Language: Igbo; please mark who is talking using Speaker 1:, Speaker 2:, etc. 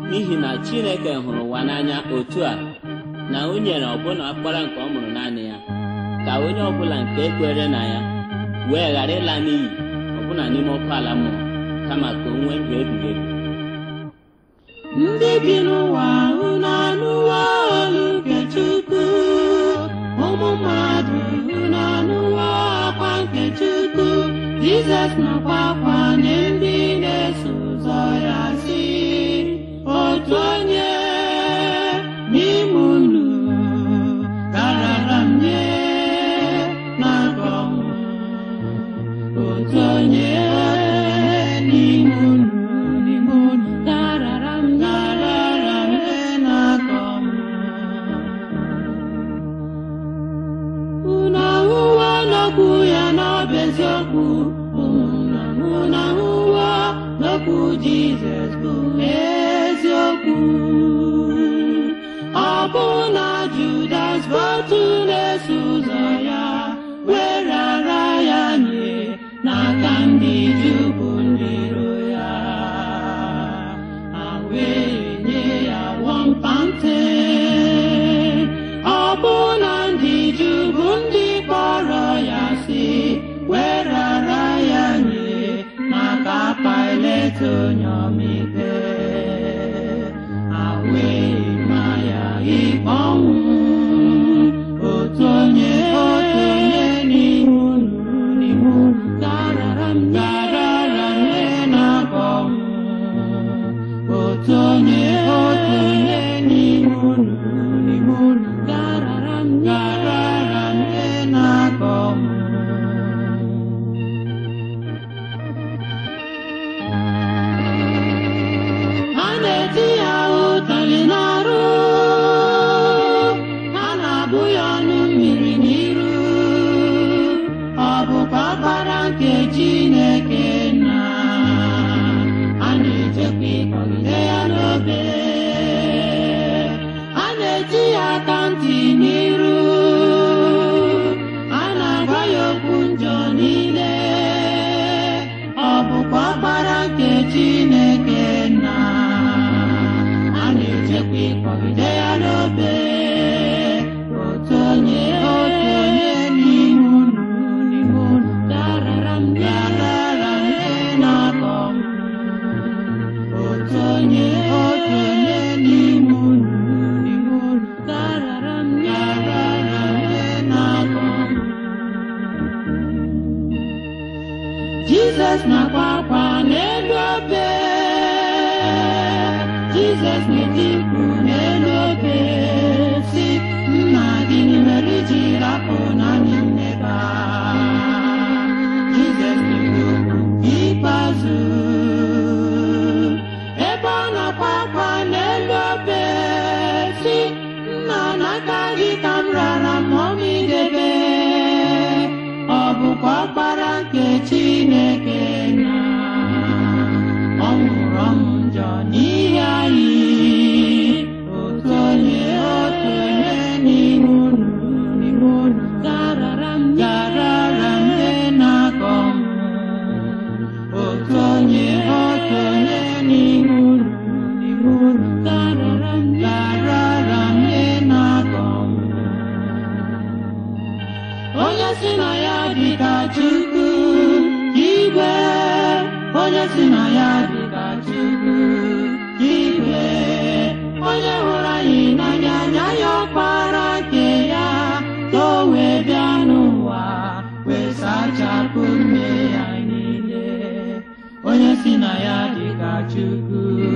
Speaker 1: n'ihi na Chineke hụrụ ụwa n'anya otu a na o nyere ọbụna ọkpara nke ọ mụrụ naanị ya ka onye ọbụla nke kwere na ya wee ghara ịla n'iyi ọbụna n'ime ọkụ ala mmụọ kama ka o nwee ndụ ebighị ebi
Speaker 2: ndị bi n'ụwa unu anụwo olu nke Chukwu ụmụ mmadụ unu anụwo akwa nke Chukwu Jizọs nakwa akwa nye ndị na-eso ụzọ ya si otu onye n'ime unu garara m nye n'aka ọnwụ otu onye n'ime unu n'ime unu garara m garara m nye n'aka ọnwụ unu ahụwo n'okwu ya n'ọbụ eziokwu ụmụnna m unu ahụwo n'okwu Jizọs bụ eziokwu ọ bụ na Judas bụ otu na-eso ụzọ ya were ara ya nye n'aka ndị Juu bụ ndị iro ya ha wee nye ya wọmpante ọ bụ na ndị Juu bụ ndị kpọrọ ya si were ara ya nye n'aka Pilet onye ọmịikpe ha wee ma ya ikpe ọnwụ otu onye otu onye n'ihu unu n'ihu unu garara m garara m nye n'aka ọnwụ otu onye otu onye n'ihu unu n'ihu unu garara m garara m nye n'aka ọnwụ ha na-eti ya ụtalị n'arụ ha na-abụ ya ọnụ mmiri n'iru ọ bụkwa ọkpara nke Chineke nna a na-echekwa ịkpọgide ya n'obe a na-eti ya aka ntị n'iru a na-agwa ya okwu njọ niile ọ bụkwa ọkpara nke Chineke nna a na-echekwa ịkpọgide ya n'obe otu onye otu onye n'ihu unu n'ihu unu garara m garara m nye n'aka ọnwụ otu onye otu onye n'ihu unu n'ihu unu garara m garara m nye n'aka ọnwụ Jizọs na-akwa akwa n'elu obe Jizọs na-eti mkpu n'elu obe si nna gịnị mere iji rapụ naanị mmeba Jizọs na-ekwu okwu ikpeazụ ebe ọ na-akwa akwa n'elu obe si nna n'aka gị ka m rara ma ọ m idebe ọ bụkwa ọkpara nke Chineke na ọ nwụrụ ọnwụ njọ n'ihi anyị otu onye otu onye n'ihu unu n'ihu unu garara m garara m nye n'aka ọnwụ otu onye otu onye n'ihu unu n'ihu unu garara m garara m nye n'aka ọnwụ onye si na ya dị ka Chukwu igwe onye si na ya dị ka Chukwu igwe onye hụrụ anyị n'anya anya ya ọkpara nke ya ka o wee bịa n'ụwa wee sachapụ mmehie anyị niile onye si na ya dị ka Chukwu